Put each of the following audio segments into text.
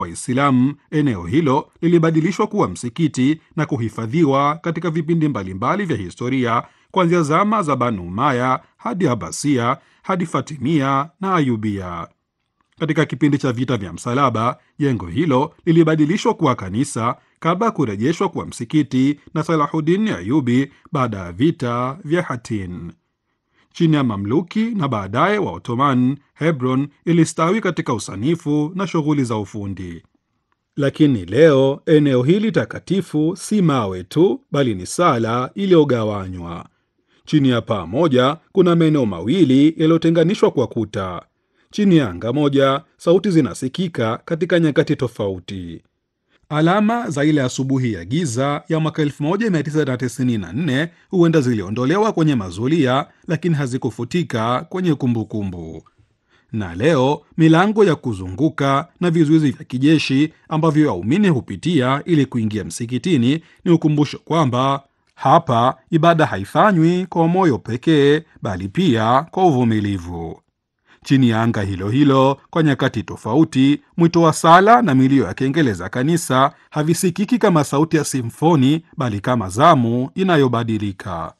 Waislamu, eneo hilo lilibadilishwa kuwa msikiti na kuhifadhiwa katika vipindi mbalimbali vya historia kuanzia zama za Banu Umaya hadi Abasia hadi Fatimia na Ayubia. Katika kipindi cha vita vya msalaba, jengo hilo lilibadilishwa kuwa kanisa kabla ya kurejeshwa kuwa msikiti na Salahuddin Ayubi baada ya vita vya Hattin. Chini ya Mamluki na baadaye wa Ottoman, Hebron ilistawi katika usanifu na shughuli za ufundi. Lakini leo eneo hili takatifu si mawe tu, bali ni sala iliyogawanywa. Chini ya paa moja kuna maeneo mawili yaliyotenganishwa kwa kuta. Chini ya anga moja, sauti zinasikika katika nyakati tofauti. Alama za ile asubuhi ya giza ya mwaka 1994 huenda ziliondolewa kwenye mazulia, lakini hazikufutika kwenye kumbukumbu kumbu. Na leo milango ya kuzunguka na vizuizi vya kijeshi ambavyo waumini hupitia ili kuingia msikitini ni ukumbusho kwamba hapa ibada haifanywi kwa moyo pekee, bali pia kwa uvumilivu. Chini ya anga hilo hilo, kwa nyakati tofauti, mwito wa sala na milio ya kengele za kanisa havisikiki kama sauti ya simfoni, bali kama zamu inayobadilika.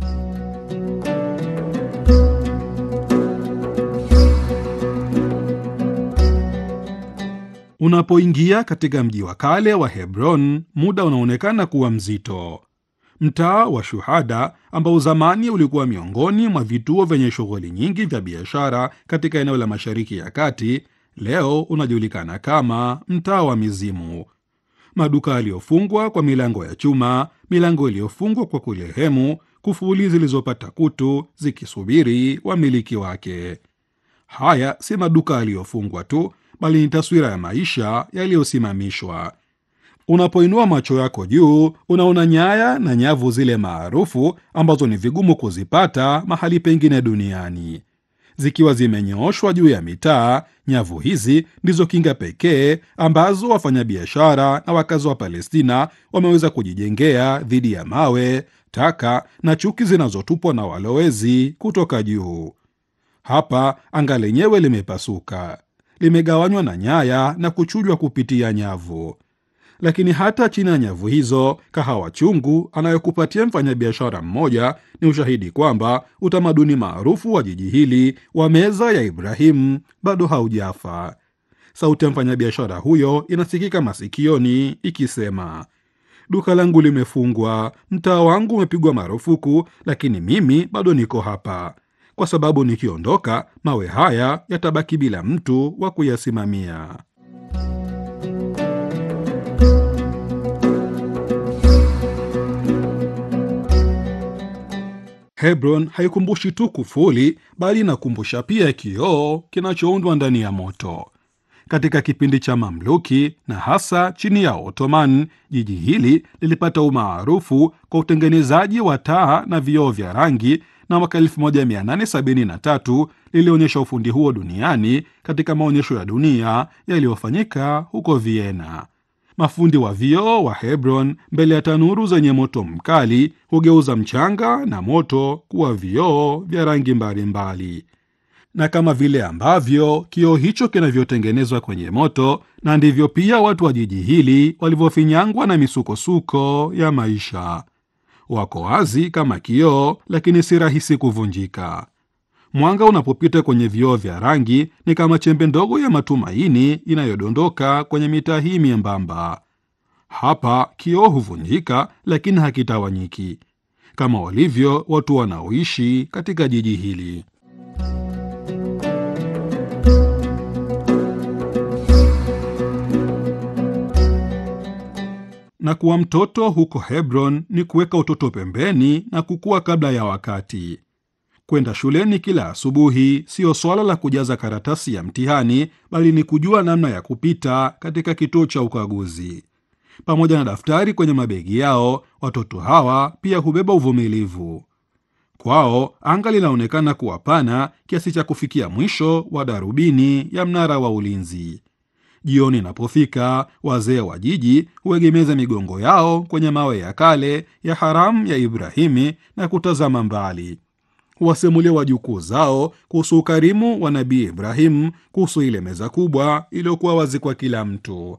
Unapoingia katika mji wa kale wa Hebron, muda unaonekana kuwa mzito. Mtaa wa Shuhada ambao zamani ulikuwa miongoni mwa vituo vyenye shughuli nyingi vya biashara katika eneo la Mashariki ya Kati, leo unajulikana kama mtaa wa mizimu. Maduka yaliyofungwa kwa milango ya chuma, milango iliyofungwa kwa kulehemu, kufuli zilizopata kutu zikisubiri wamiliki wake. Haya si maduka yaliyofungwa tu, bali ni taswira ya maisha yaliyosimamishwa. Unapoinua macho yako juu, unaona nyaya na nyavu zile maarufu ambazo ni vigumu kuzipata mahali pengine duniani. Zikiwa zimenyooshwa juu ya mitaa, nyavu hizi ndizo kinga pekee ambazo wafanyabiashara na wakazi wa Palestina wameweza kujijengea dhidi ya mawe, taka na chuki zinazotupwa na walowezi kutoka juu. Hapa anga lenyewe limepasuka, limegawanywa na nyaya na kuchujwa kupitia nyavu lakini hata chini ya nyavu hizo, kahawa chungu anayokupatia mfanyabiashara mmoja ni ushahidi kwamba utamaduni maarufu wa jiji hili wa meza ya Ibrahimu bado haujafa. Sauti ya mfanyabiashara huyo inasikika masikioni ikisema, duka langu limefungwa, mtaa wangu umepigwa marufuku, lakini mimi bado niko hapa, kwa sababu nikiondoka, mawe haya yatabaki bila mtu wa kuyasimamia. Hebron haikumbushi tu kufuli bali inakumbusha pia kioo kinachoundwa ndani ya moto. Katika kipindi cha Mamluki na hasa chini ya Ottoman, jiji hili lilipata umaarufu kwa utengenezaji wa taa na vioo vya rangi, na mwaka 1873 lilionyesha ufundi huo duniani katika maonyesho ya dunia yaliyofanyika huko Vienna. Mafundi wa vioo wa Hebron mbele ya tanuru zenye moto mkali hugeuza mchanga na moto kuwa vioo vya rangi mbalimbali. Na kama vile ambavyo kioo hicho kinavyotengenezwa kwenye moto, na ndivyo pia watu wa jiji hili walivyofinyangwa na misukosuko ya maisha. Wako wazi kama kioo, lakini si rahisi kuvunjika. Mwanga unapopita kwenye vioo vya rangi ni kama chembe ndogo ya matumaini inayodondoka kwenye mitaa hii miembamba. Hapa kioo huvunjika, lakini hakitawanyiki, kama walivyo watu wanaoishi katika jiji hili. Na kuwa mtoto huko Hebron ni kuweka utoto pembeni na kukua kabla ya wakati. Kwenda shuleni kila asubuhi siyo swala la kujaza karatasi ya mtihani, bali ni kujua namna ya kupita katika kituo cha ukaguzi. Pamoja na daftari kwenye mabegi yao, watoto hawa pia hubeba uvumilivu. Kwao anga linaonekana kuwa pana kiasi cha kufikia mwisho wa darubini ya mnara wa ulinzi. Jioni inapofika, wazee wa jiji huegemeza migongo yao kwenye mawe ya kale ya haramu ya Ibrahimi na kutazama mbali huwasimulia wajukuu zao kuhusu ukarimu wa Nabii Ibrahim, kuhusu ile meza kubwa iliyokuwa wazi kwa kila mtu.